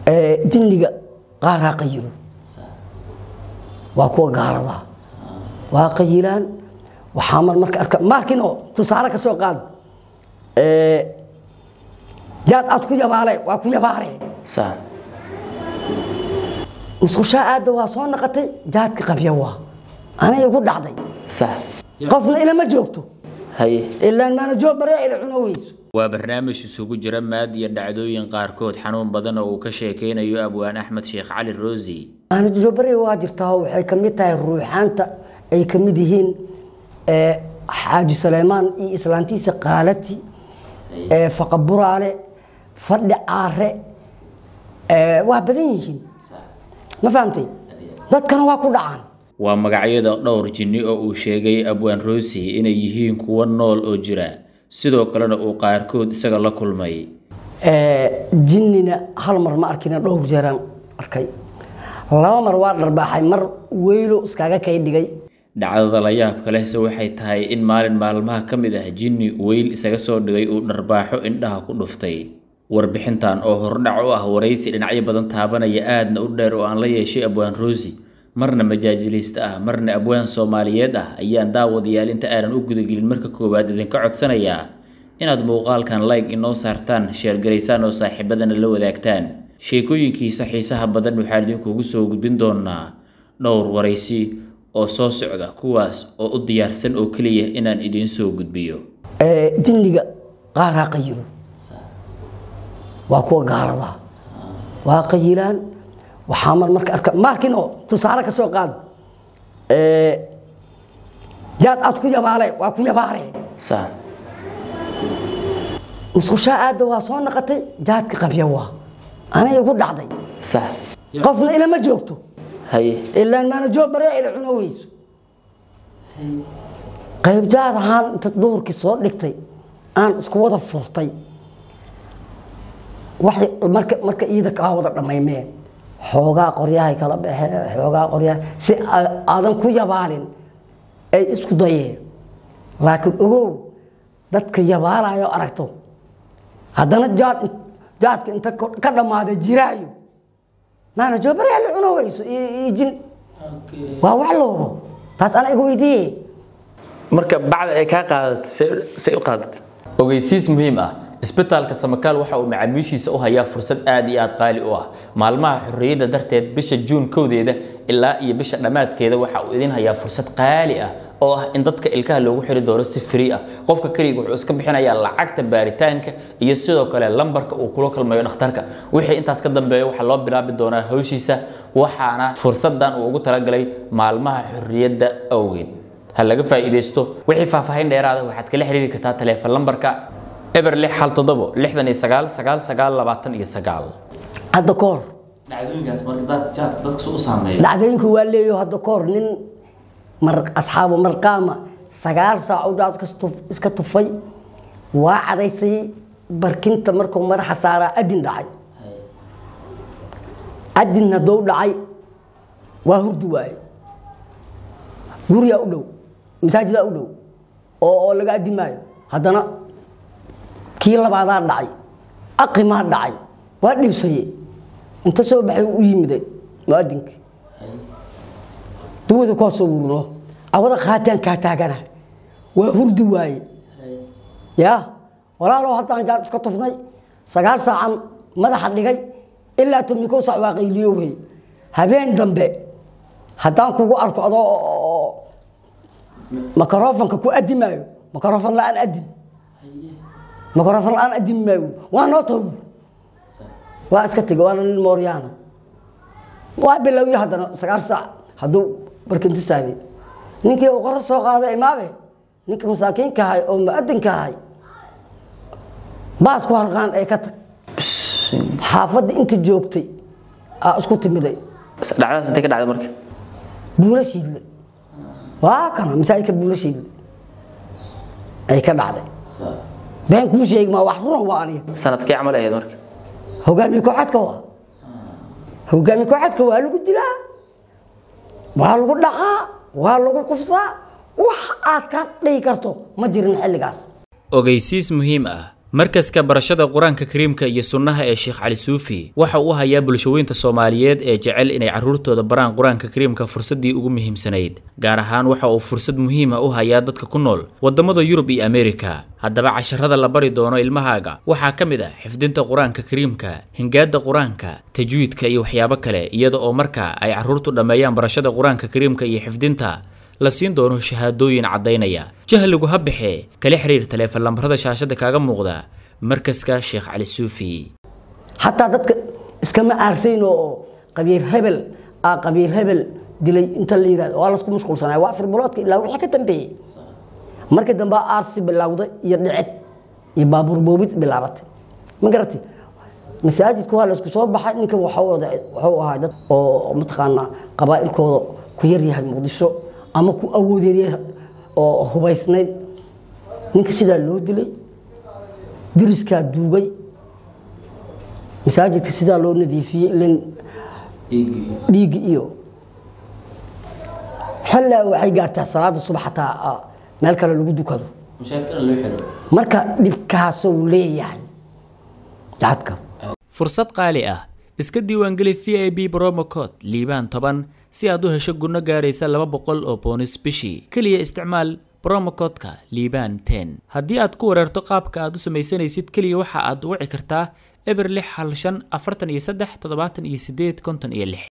jinniga qaaraa qayilo waa kuwa gaalada waa qayilaan waxaa mar marka arka markino tusaale ka soo qaad jaad aad ku yabaale waa ku yabaale sax musqushaa aadda waa soo naqatay jaadka qabya waa anay igu dhacday sax qofna ilama joogto haye ilaan maana joog bare ila cuno weyso waa barnaamij isugu jira maad iyo dhacdooyin qaarkood xanuun badan oo uu ka sheekeynayo abwaan axmed sheekh cali roosi maana joog bare waa jirtaa oo waxay ka mid tahay ruuxaanta ay ka mid yihiin ee, xaaji saleymaan iyo islaantiisa qaalati ee, faqa buraale fadhi caare ee, waa badan yihiin ma fahamtay dadkana waa ku dhacaan waa magacyada dhowr jinni oo uu sheegay abwaan roosi inay yihiin kuwo nool oo jira sidoo kalena uu qaarkood isaga la kulmay Ee, jinnina hal mar ma arkina dhowr jeeraan arkay laba mar waa dharbaaxay mar weylo iskaga kay dhigay dhacdada la yaabka lehse waxay tahay in maalin maalmaha ka mid ah jinni weyl isaga soo dhigay uu dharbaaxo indhaha ku dhuftay warbixintan oo hordhac u ah waraysi dhinacyo badan taabanaya aadna u dheer oo aan la yeeshay abwaan roosi marna majaajiliista ah marna abwaan soomaaliyeed ah ayaan daawadayaal inta aanan u gudagelin marka koowaad idinka codsanayaa inaad muuqaalkan like inoo saartaan sheergaraysaan oo saaxiibadana la wadaagtaan sheekooyinkiisa xiisaha badan waxaan idinkugu soo gudbin doonaa dhowr waraysi oo soo socda kuwaas oo u diyaarsan oo keliya inaan idiin soo gudbiyo Ee, jinniga qaaraa qayilo waa kuwa gaalada waa qayilaan waxaa mar marka arka markino tusaale ka soo qaad Ee, jaad aad ku yabaale waa ku yabaale sax musqushaa aadda waa soo naqatay jaadka qabya waa anay igu dhacday sax qofna ilama joogto haye ilaan maana joog bare ila cuno weyso qayb jaad ahaan inta duhurkii soo dhigtay aan isku wada furtay waxay marka marka iida kaa wada dhammaymee xoogaa qoryahay kala baxee xoogaa qoryaha si a- aadan ku yabaalin ay isku dayeen laakiin ogow dadka yabaalayo aragto haddana jaad jaadka inta ka dhammaada jiraayo maana joobare la cuno weyso iyo iyo jin waa wax loobo taas ana iga weydiiye marka bacda ay kaa qaadatay say- say u qaadatay ogeysiis muhiim ah isbitaalka samakaal waxa uu macaamiishiisa u hayaa fursad aad iyo aad qaali u ah maalmaha xorriyadda darteed bisha juun kowdeeda ilaa iyo bisha dhammaadkeeda waxa uu idin hayaa fursad qaali ah oo ah in dadka ilkaha loogu xiri doono si free ah qofka keliga wuxuu iska bixinayaa lacagta baaritaanka iyo sidoo kale lambarka uu kula kulmayo dhakhtarka wixii intaas ka dambeeya waxaa loo bilaabi doonaa hawshiisa waxaana fursadan uu ugu talagalay maalmaha xorriyadda awgeed ha laga faa'iidaysto wixii faahfaahin dheeraada waxaad kala xiriiri kartaa taleefan lambarka eber lix hal toddobo lixdan iyo sagaal sagaal sagaal labaatan iyo sagaal hadda ka hor dhacdooyinkaas marka dad- jaadka dadka soo u saameeya dhacdooyinku waa leeyo hadda ka hor nin mar asxaabu marqaama sagaal saac u jaad iska tuf- iska tufay waa cadaysay barkinta markuu madaxa saaraa adin dhacay adin hadduu dhacay waa hurdi waaye guriyaa u dhow masaajidaa u dhow oo oo laga adimaayo haddana kii labaadaa dhacay aqimaa dhacay waa dhibsaye inta soo baxay u yimiday muadinkii duwada koo soo wurno awada qaataan kaa taagana waa hurdi waaye ya walaalow haddaan jaan iska tufnay sagaal saacan madaxa dhigay ilaa tomikow saac waa qayliyo wey habeen dambe haddaan kugu arko adoo makarofanka ku adimaayo makarofan la-aan adim makarofan la-aan adimi maayo waa noo tawi waa iska tegay waana nin mooryaana waa bilowyo haddana sagaal saac hadduu barkinti saagay ninkii uu qora soo qaaday imaabe ninka masaakiinka ahay oo muadinka ahay baas ku harqaan ee ka tag xaafadda inta joogtay aa isku timiday dhacdadaas intay ka dhacday marka buulo shiidle waa kana masaajidka buulo shiidle ay ka dhacday been kuu sheegi maa wax runan waa aniga sanadkii camal ahayd marka hogaamiye kooxadka waa hogaamiye kooxadka waa lagu dilaa waa lagu dhaqaa waa lagu kufsaa wax aad ka dhigi karto ma jirin xilligaas ogeysiis muhiim ah markaska barashada qur-aanka kariimka iyo sunnaha ee sheekh cali suufi waxa uu hayaa bulshaweynta soomaaliyeed ee jecel inay carruurtooda baraan qur-aanka kariimka fursaddii ugu muhiimsanayd gaar ahaan waxa uu fursad muhiima u hayaa dadka ku nool waddamada yurub iyo ameerika haddaba casharada la bari doono ilmahaaga waxaa ka mid ah xifdinta qur-aanka kariimka hingaada qur-aanka tajwiidka iyo waxyaabo kale iyada oo marka ay carruurtu dhammeeyaan barashada qur-aanka kariimka iyo xifdinta la siin doono shahaadooyin caddaynaya jahligu ha baxee kala xiriir taleefan lambarada shaashada kaaga muuqda markaska sheekh cali suufi xataa dadka iskama aarsayn oo qabiir hebel aa qabiir hebel dilay inta la yidhahdo waa lasku mashquulsanaya waa afar biloodka ilaa wixii ka dambeeyey markii dambe aarsi bilowday iyo dhicid iyo baabuur boobid bilaabatay ma garatay masaajidku waa laysku soo baxay ninkan waxuu ahaa dad oo mataqaanaa qabaa'ilkooda ku yaryahay muqdisho ama ku awoodyahay oo hubaysnayd ninka sidaa loo dilay diriskaa duugay masaajidka sidaa loo nadiifiyey ilan dhiiggi iyo xillaa waxay gaartaa salaada subax xataa meel kale lagu dukado marka dhibkaasuu leeyahay jacadka fursad qaali ah iska diiwaangeli v i b bromocod liibaan toban si aad u hesho gunno gaaraysa laba boqol oo boonis bishii keliya isticmaal bromocodka liibaan ten haddii aad ku wareerto qaabka aad u samaysanaysid keliya waxa aad wici kartaa eber lix hal shan afartan iyo saddex toddobaatan iyo sideed konton iyo lix